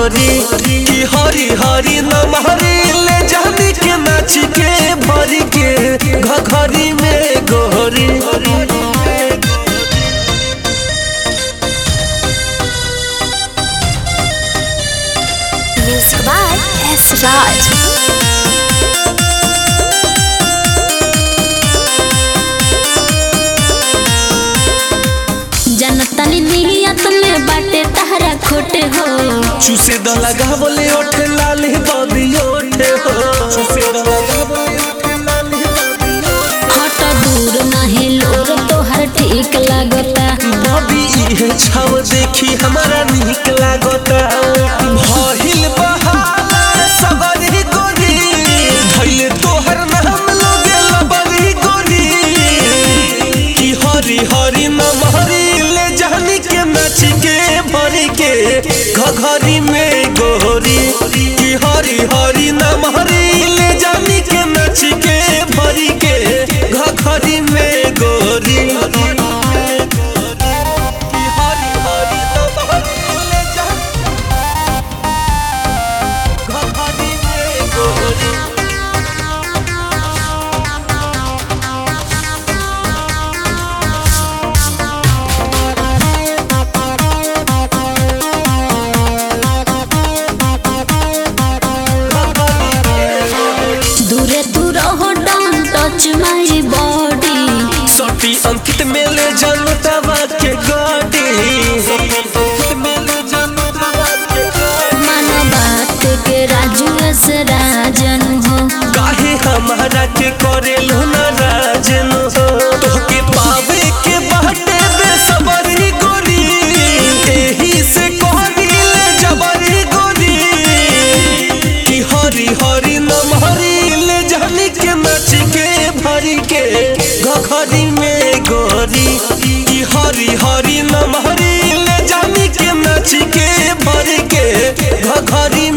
गोरी की हरी हरी नमहरी ले जानी के नाच के भरी के घघरी में गोरी Music by S. Raj. जनतनी नियत में बाटे तहरा खोटे हो चूसे द लगावले ओठे लाली बदी ओठे हो चूसे द लगावले ओठे लाली बदी ओठे हट दूर नहीं लोर तोहर ठीक लागता बबी इहे छाव देखी हमारा निक लागता भहिल बहाला सबरी गोरी धइले तोहर नाम लोगे लबरी गोरी की हरी हरी नमहरी ले जानी के नाच के भरी के घघरी में गोरी की हरी हरी नमहरी ले जानी के नाच के भरी के घघरी में गोरी दूरे दूर हो डोंट टच माय बॉडी सटी अंकित मेले जनता के गाड़ी मन बात के राजू से राजन हो काहे हमारा के करेलू ना राजन हो तोहके पावे के बाटे बेसबरी गोरी एही से कहदिले जबरी गोरी की हरी हरी नमहरी ले जानी के नाच के भरी के घघरी में गोरी की हरी हरी नमहरी ले जानी के नाच के भरी के घघरी